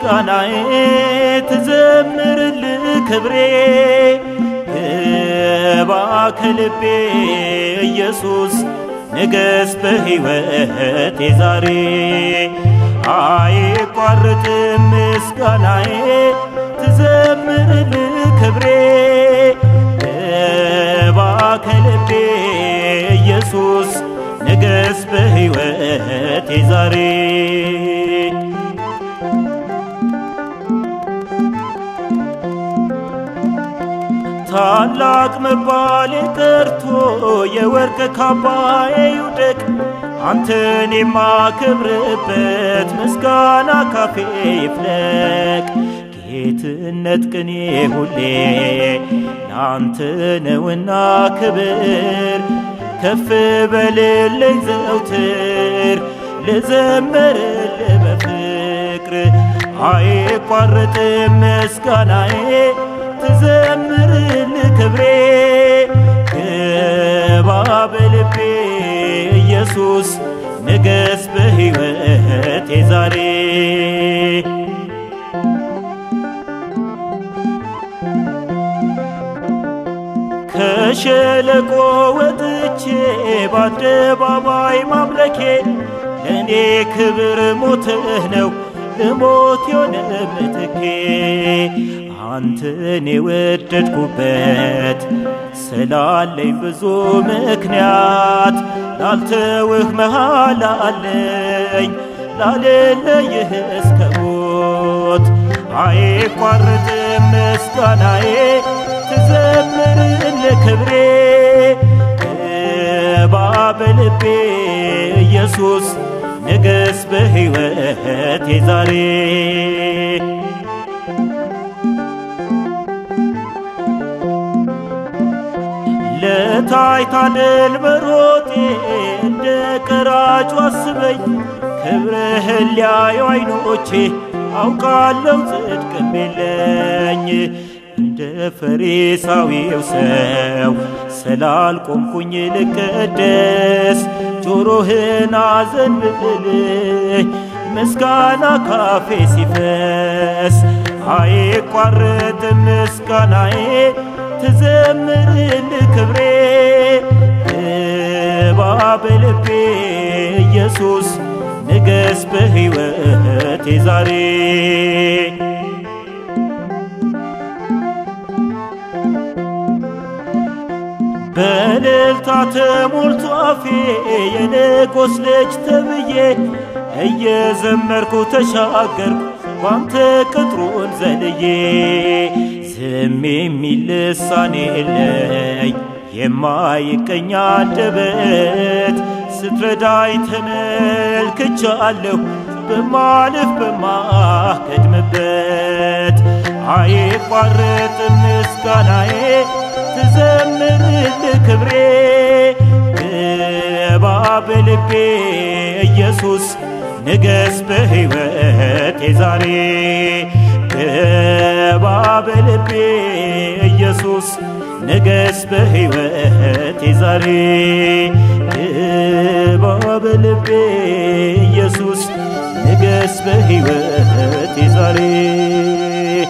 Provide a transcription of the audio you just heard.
ምስጋናዬ ትዘምርልህ ክብሬ ግባ ከልቤ ኢየሱስ ንገስ በሕይወቴ ዛሬ አይቋርጥም ምስጋናዬ ትዘምርልህ ክብሬ ግባ ከልቤ ኢየሱስ ንገስ በሕይወቴ ዛሬ ታላቅ መባሌ ቀርቶ የወርቅ ካባዬ ይውደቅ አንተን የማከብርበት ምስጋና ካፌ ይፍለቅ ጌትነት ቅኔ ሁሌ ለአንተ ነውና ክብር ከፍ በልልኝ ዘውትር ልዘምርልህ በፍቅር አይቋርጥም ምስጋናዬ ትዘምርልህ ክብሬ ግባ በልቤ ኢየሱስ ንገስ በሕይወቴ ዛሬ ከሸለቆ ወጥቼ በአደባባይ ማምለኬ ለእኔ ክብር ሞትህ ነው ለሞት የሆነ ምትኬ አንተን የወደድኩበት ስላለኝ ብዙ ምክንያት ላልተውህ መሃል አለኝ ላልለይህ እስከ ሞት አይቋርጥም ምስጋናዬ ትዘምርልህ ክብሬ ግባ በልቤ ኢየሱስ ንገስ በሕይወቴ ዛሬ ለታይታ ድል በሮጤ እንደ ቀራጩ አስበኝ ክብርህን ሊያዩ አይኖቼ አውቃለሁ ጽድቅም የለኝ እንደ ፈሪሳዊው ሰው ስላልቆምኩኝ ልቀደስ ጆሮህን አዘንብልህ ምስጋና ካፌ ሲፈስ አይቋረጥም ምስጋናዬ ትዘምርልህ ክብሬ ግባ በልቤ ኢየሱስ ንገስ በሕይወቴ ዛሬ በእልልታ ተሞልቶ አፌ የንጉሥ ልጅ ተብዬ እየዘመርኩ ተሻገርኩ ባንተ ቅጥሩን ዘልዬ ዝም የሚል ልሳን የለኝ የማይቀኝ አንደበት ስትረዳኝ ተመልክቻለሁ በማልፍ በማከድምበት አይቋረጥም ምስጋናዬ ትዘምርልህ ክብሬ ግባ በልቤ ኢየሱስ ንገስ በሕይወቴ ዛሬ ግባ በልቤ ኢየሱስ ንገስ በሕይወቴ ዛሬ ግባ በልቤ ኢየሱስ ንገስ በሕይወቴ ዛሬ